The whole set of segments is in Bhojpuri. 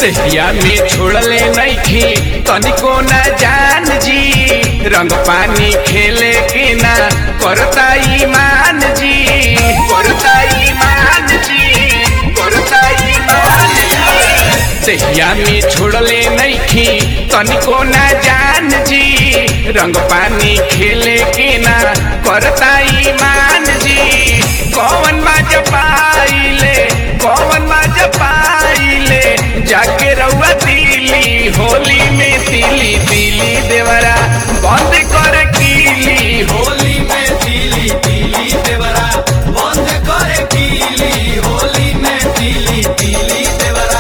दहिया में छोड़ले नइखी तनिको न जान जी रंग पानी खेले के ना करता ईमान जी करता ईमान जी करता ईमान जी दहिया में छोड़ले नइखी तनिको न जान जी रंग पानी खेले के ना करता ईमान जी कौन माज पाइले कौन माज पाइले जाके रउआ दिली होली में तिली तिली देवरा बंद कर कीली होली में तिली तिली देवरा बंद करे कीली होली में तिली तिली देवरा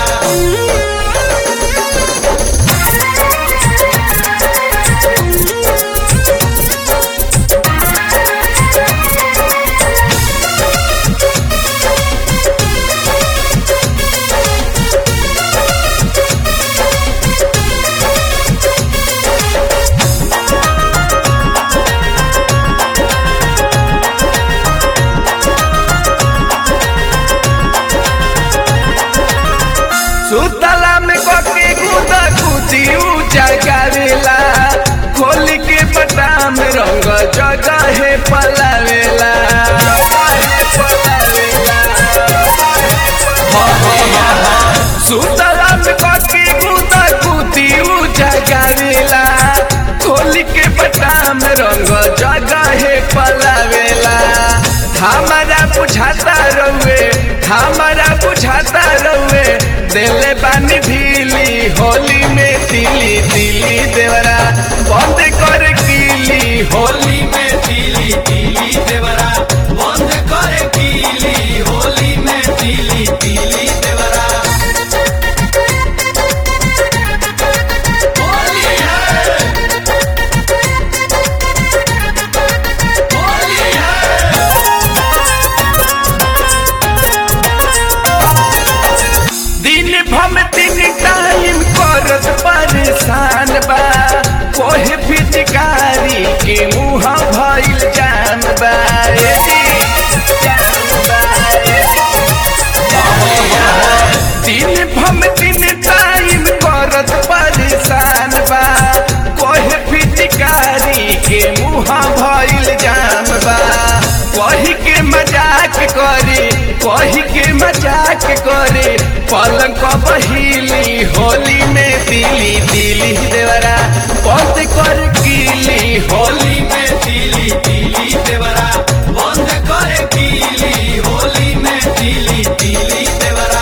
सुतला में कके कूदा कूदी ऊंचा करेला खोल के बटाम रंग जगह है पलावेला सुतला में कके कूदा कूदी ऊंचा करेला खोल के बटाम रंग जगह है पलावेला हमारा बुझाता रहुए हमारा बुझाता रहुए दिले बानी ढीली होली में तिली तिली देवरा बंद कर कीली होली में तिली तिली देवरा बंद करे कीली होली में तिली तिली देवरा होली है होली है दिन भम तीन टाइम करत परेशान बा कोहे फिटकारी के मुँह भइल जान बा ए जी, जान बा, ए जी। दिन भम तीन टाइम करत परेशान बा कोहे फिटकारी के मुँह भइल जान बा कही के मजाक करे कही के मजाक करे पलंग बहिली होली में दिली दिली देवरा बंद कर कीली होली होली में तिली तिली देवरा बंद करे कीली होली में तिली तिली देवरा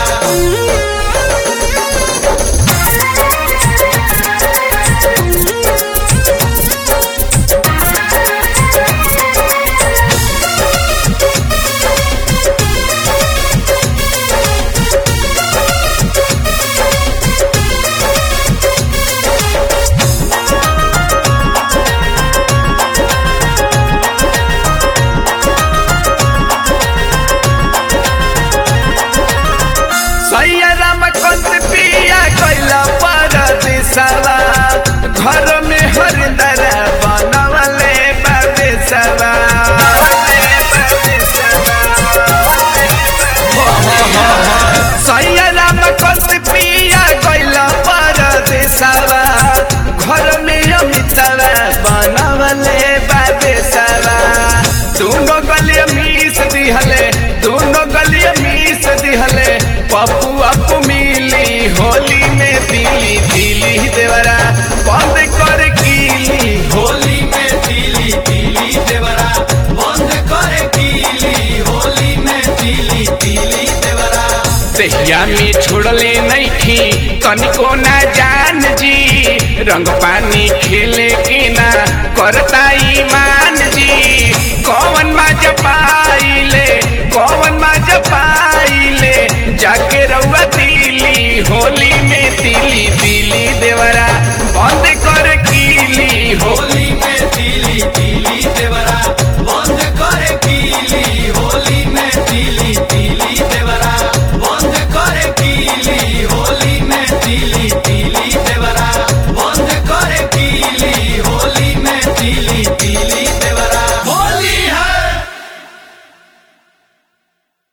सैयराम कंद पिया कैला पर दिसला घर में हरिंदर बनवले बदेसला सैयराम कंद पिया कैला पर दिसला घर में अमितवा बनवले बदेसला दोनों गलिया मीस दिहले दोनों गलिया मीस दिहले पप्पू अपू मिली होली में दिली दिली देवरा बंद कर कीली होली में तिली तिली देवरा बंद करे कीली होली में तिली तिली देवरा दहिया में छोड़ले नइखी तनिको ना जान जी रंग पानी खेले के ना करता ईमान जी कौन माज पाइले कौन माज पाइले जाके रउआ दिली होली